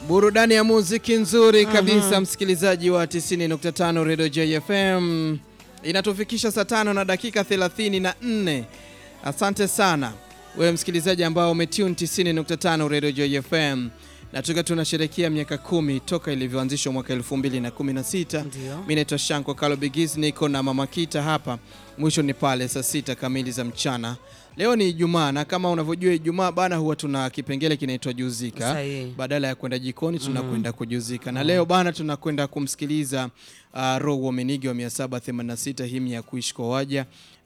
Burudani ya muziki nzuri kabisa msikilizaji wa 90.5 Radio JFM inatufikisha saa tano na dakika 34. Asante sana wewe msikilizaji ambao umetune 90.5 Radio JFM na tukiwa tunasherehekea miaka kumi toka ilivyoanzishwa mwaka 2016. Ndio. Mimi naitwa Shanko Kalo Bigis, niko na Mama Kita hapa. Mwisho ni pale saa sita kamili za mchana. Leo ni Ijumaa na kama unavyojua Ijumaa bana, huwa tuna kipengele kinaitwa juzika. Sahihi. Badala ya kwenda jikoni tunakwenda kujuzika, na leo bana tunakwenda kumsikiliza uh, Row Womenigi wa 786 himi ya kuishi kwa waja